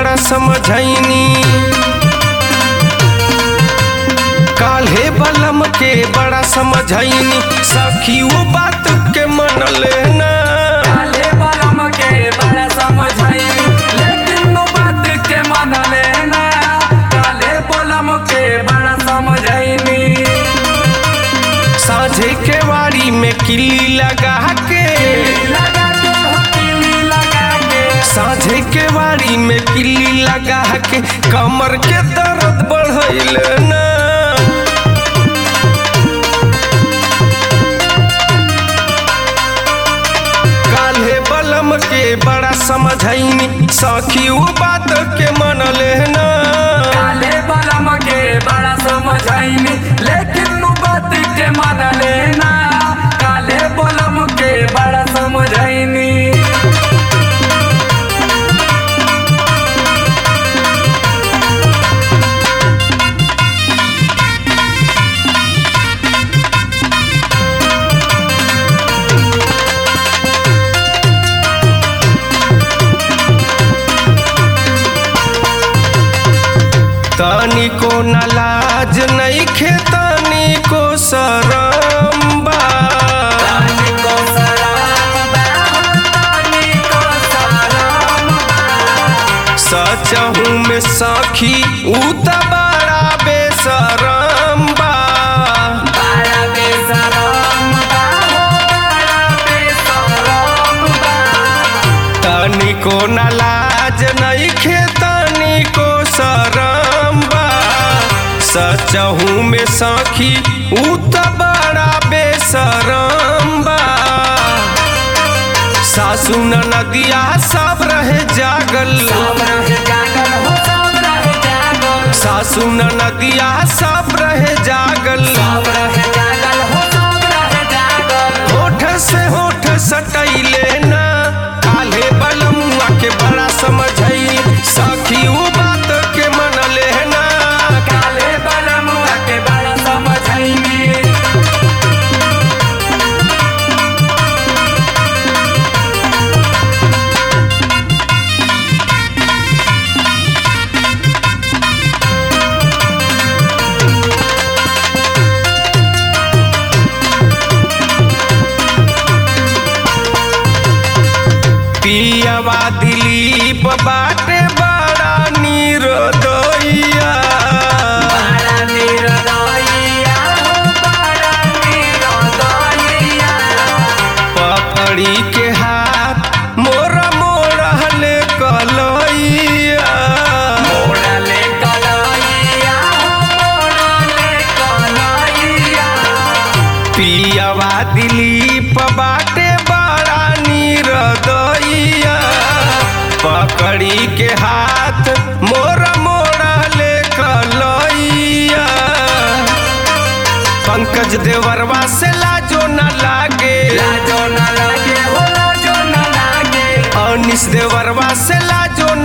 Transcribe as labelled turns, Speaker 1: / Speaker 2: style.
Speaker 1: बड़ा समझैनी काल्हे बलम के बड़ा समझैनी सखी वो बात के मन लेना
Speaker 2: काले बलम के बड़ा समझाई लेकिन नो बात के मन लेना काले बलम के बड़ा समझाईनी
Speaker 1: साझे के वाड़ी में किल्ली लगा के
Speaker 2: लगा के हो किली लगा के
Speaker 1: साझे के वाड़ी में किल्ली लगा के कमर के दर्द बढ़ैल ना काल्हे बलम के बड़ा समझैनी सखी वो बात के मन लेना
Speaker 2: काले बलम के बड़ा समझाईनी लेकिन नो बात के मन लेना काले बलम के बड़ा समझाईनी
Speaker 1: तनिको न लाज नहीं खे तनिको शरम बा
Speaker 2: तानी को सलाम बा तानी को सलाम
Speaker 1: सचहू में सखी ऊ त बड़ा बेशरम बा
Speaker 2: बड़ा बेसराम बा हो बड़ा बेसराम बा
Speaker 1: तनिको न लाज नहीं खे तनिको शरम बा सचहू में सखी ऊ त बड़ा बेशरम बा सासू नदिया सब रहे जागल
Speaker 2: सब रहे जागल हो सब रहे जागल
Speaker 1: सासू नदिया सब रहे जागल
Speaker 2: सब रहे जागल हो सब रहे जागल
Speaker 1: होठ से होठ सटैले ना काले बलमुआ के बड़ा समझै सखी उ बात के मन लेना
Speaker 2: काले बलमुआ के बड़ा समझाईनी
Speaker 1: पियवा दिलीप बाटे बड़ा निर्दयिया
Speaker 2: बड़ा निर्दयिया हो बड़ा निर्दयिया
Speaker 1: पकड़ी के हाथ मोरा मोरहल कलैया
Speaker 2: मोड़ले कलैया हो मोड़ले कलैया
Speaker 1: पियवा दिलीप बाटे बड़ा निर्दयिया पकड़ी के हाथ मोर मोड़ा ले कलैया पंकज देवरवा से लाजो न लागे
Speaker 2: लाजो न लागे हो लाजो न लागे
Speaker 1: अनिस देवरवा से लाजो